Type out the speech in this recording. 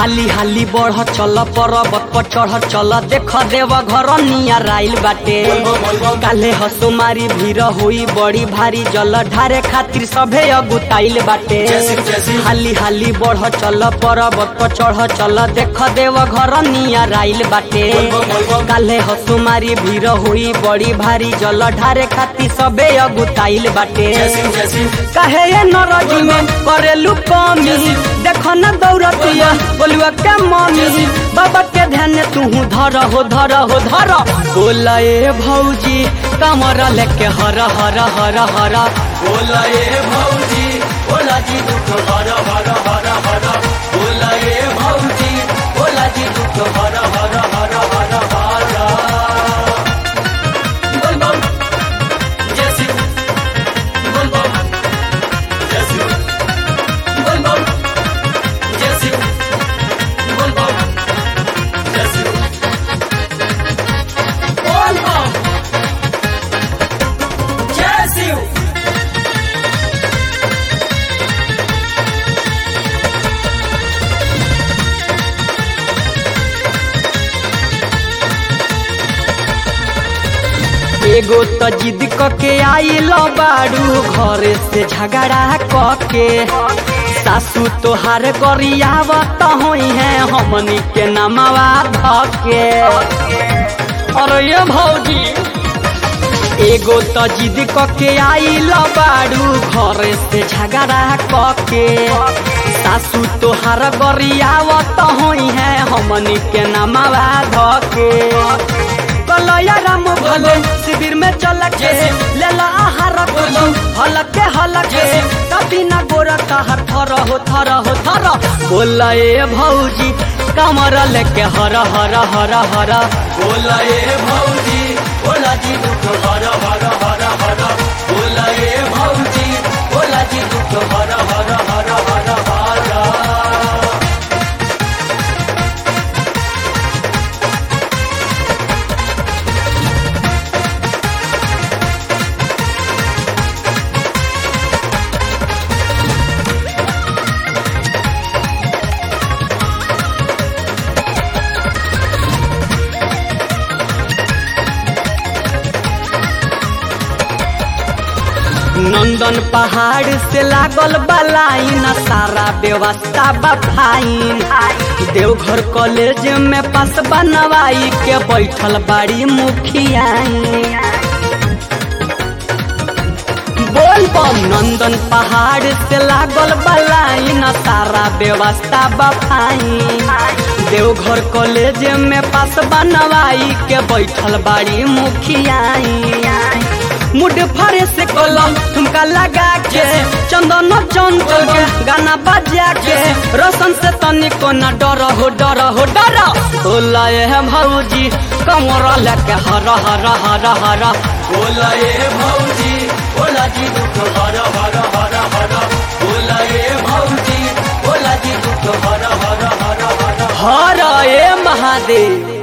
हाली हाली बढ़ चल पर्वत पर चढ़ चल देख देव घर नियर आइल बाटे काले हसुमारी भीड़ होई बड़ी भारी जल ढारे खातिर सभे अगुताइल बाटे हाली हाली बढ़ चल पर्वत पर चढ़ चल देख देव घर नियर आइल बाटे काले हसुमारी भीड़ होई बड़ी भारी जल ढारे खातिर सभे अगुताइल बाटे कहे ये नरजी में करेलू कमी देखो न दौड़तिया बोलुआ के मम्मी बाबा के ध्यान तू धर हो धर हो धर बोला ए भौजी कमर लेके हर हर हर हर बोला ये भौजी बोला जी दुख हर हर हर हर बोला ये भौजी बोला जी दुख हर हर हर हर हर बोल बम जय शिव बोल बम जय शिव बोल बम जय शिव बोल बम जय शिव बोल बम जय शिव एगो त जिद क के आइल बाड़ू घरे से झगड़ा क के सासू तोहार गरियावत होई है हमनी के नमवा धके अरे ये भौजी एगो त जिद क के आइल बाड़ू घरे से झगड़ा क के सासू तोहार गरियावत होई है हमनी के नमवा धके कलया राम भले शिविर में चल के लेला आहार कुछु हलके हलके कभी ना गोरा कहर थर हो थर हो थर बोला ए भौजी कमर लेके हर हर हर हर बोला ये भौजी बोला जी दुख हर हर हर हर बोला ये भौजी बोला जी दुख हर हर हर हर हर नंदन पहाड़ से लागल बलाइन सारा व्यवस्था बफाइन देवघर कॉलेज में पास बनवाई के बैठल बाड़ी मुखियाई बोल बम नंदन पहाड़ से लागल बलाइन सारा व्यवस्था बफाइन देवघर कॉलेज में पास बनवाई के बैठल बाड़ी मुखियाई मुड फरे से कलम ठुमका लगा के चंदन चंचल के गाना बजा के रोशन से तनिको न डर हो डर हो डर होला है भौजी कमर लेके हर हर हर हर बोला ये भौजी बोला जी दुख हर हर हर हर बोला ये भौजी बोला जी दुख हर हर हर हर हर ए महादेव